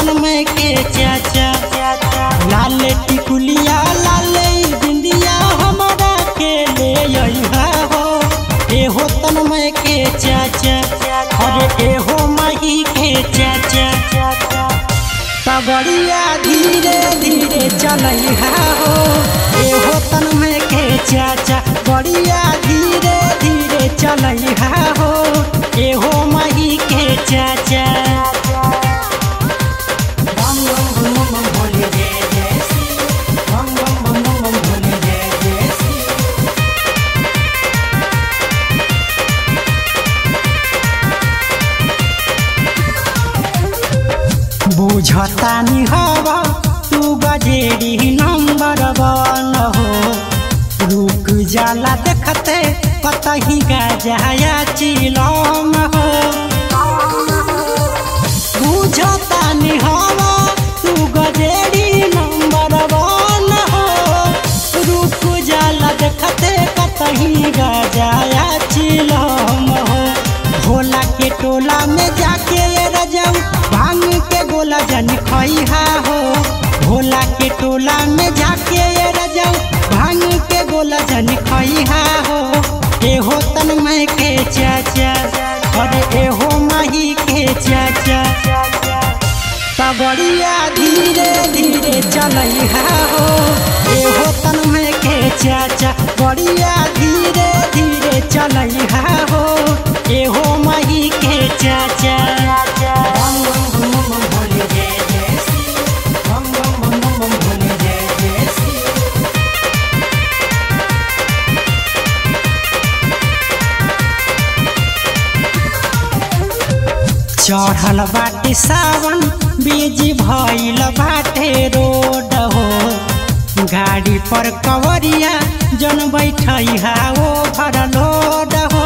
तन्मय के चाचा लाल टिकुलिया लाल बिंदिया हमारा के ले अइहा हो एहो तन्मय के चाचा अरे एहो माही के चाचा पगड़िया धीरे धीरे चलैहा हो एहो तन्मय के चाचा गड़िया धीरे धीरे चलैहा हो एहो माही के चाचा बम बम बम बम भोले जय जय श्री बम बम बम बम बम भोले जय जय श्री बुझतानी हवा तू गजेरी नंबर वन हो रुक जाला देखते कतही गजाया चिलम हो बुझतानी हवा तू गजेरी नंबर वन हो रुक जाला देखते कतही गजाया चिलम हो भोला के टोला में जाके ये रजऊ भांग के गोला जन खइहा हो भोला के टोला में जाके ये रजऊ भांग के गोला जन खइहा हो एहो तन्मय के चाचा अरे एहो माही के चाचा पगड़िया धीरे धीरे चलैहा हो एहो तन्मय के चाचा गड़िया धीरे धीरे चलैहा हो एहो माही के चाचा बम बम बम बम भोले जय जय श्री बम बम बम बम बम भोले जय जय श्री चढ़ल बाटे सावन बीज भइल बाटे रोड हो गाड़ी पर कवरिया जन बैठैहा ओ भर लोड हो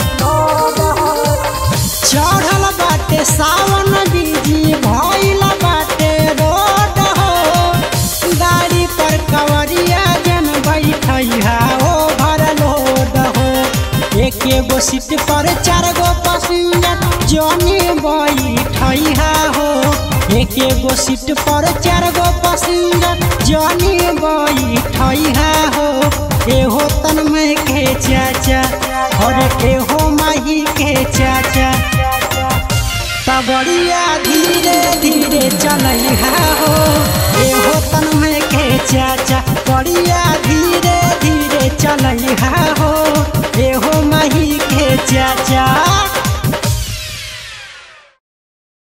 चढ़ल बाटे सावन बीज भइल बाटे रोड हो गाड़ी पर कवरिया जन बैठैहा ओ भर लोड हो एक एगो सीट पर चार गो पैसेंजर जनी बैठैहा हो एक एगो सीट पर चार गो पैसेंजर जनी बैठैहा हो एहो तन्मय के चाचा और एहो माही के चाचा पगड़िया धीरे धीरे चलैहा हो एहो तन्मय के चाचा गड़िया धीरे धीरे चलैहा